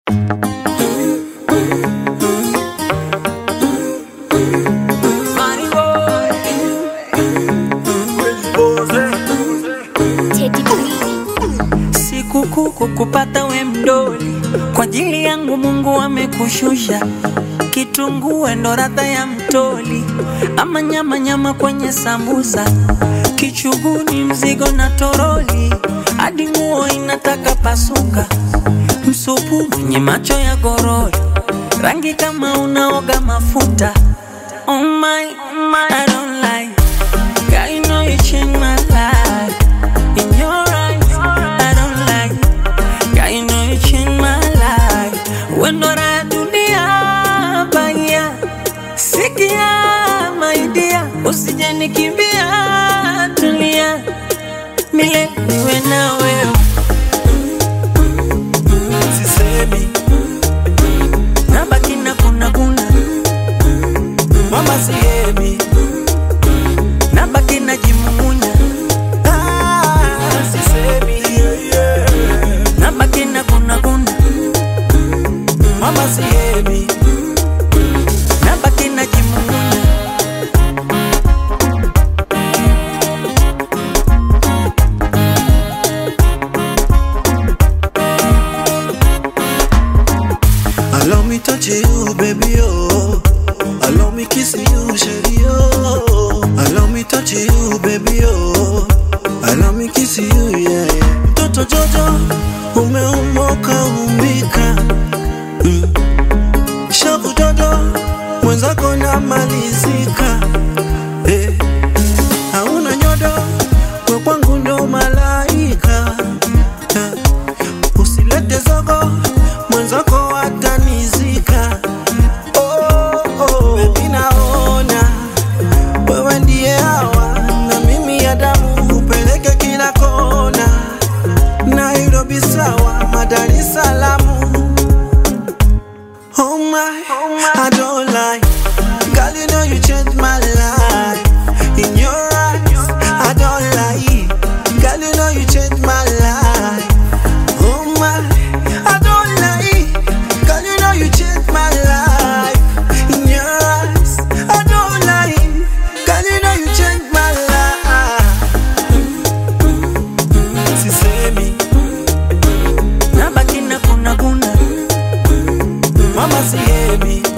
Money boy. Teddy B. Sikukuu kukupata we mdoli, kwa ajili yangu Mungu amekushusha. Kitunguu ndo radha ya mtoli, ama nyama nyama kwenye sambusa, kichuguni mzigo na toroli, hadi nguo inataka pasuka, msupu mwenye macho ya gorori, rangi kama unaoga mafuta. Oh my, oh my, I don't like. God, you know you changed my life. In your eyes, I don't like. God, you know you changed my life. When do I dunia baya? Sikia my dear, usije nikimbia, tulia. Milele niwe na wewe. sisemi Nabaki na kuna kuna, mama sihemi nabaki na jimumunya, ah, sisemi yeah, yeah. nabaki na kuna kuna, mama sihemi nabaki na jimumunya. Allow me touch you, baby, oh. Allow me kiss you, shady, oh. Allow me touch you, baby, oh. Allow me kiss you, yeah, yeah. Mtoto Jojo, umeumoka umbika. Mm. Shavu dodo, mwenzako namalizika. Eh. Hauna nyodo, we kwangu ndo malaika. Eh. Usilete zogo, mwenzako atanizika. Oh, oh. Baby naona wewe ndiye hawa na mimi ya damu upeleke kila kona. Nairobi sawa, Dar es Salaam. Oh my, I don't lie. Girl, you know you changed my life. In your eyes, I don't lie. Girl, you know you changed my life. Oh my, I don't lie. Girl, you know you changed my life. In your eyes, I don't lie. Girl, you know you changed my life. Sisemi, Nabaki na kuna kuna, mama sihemi.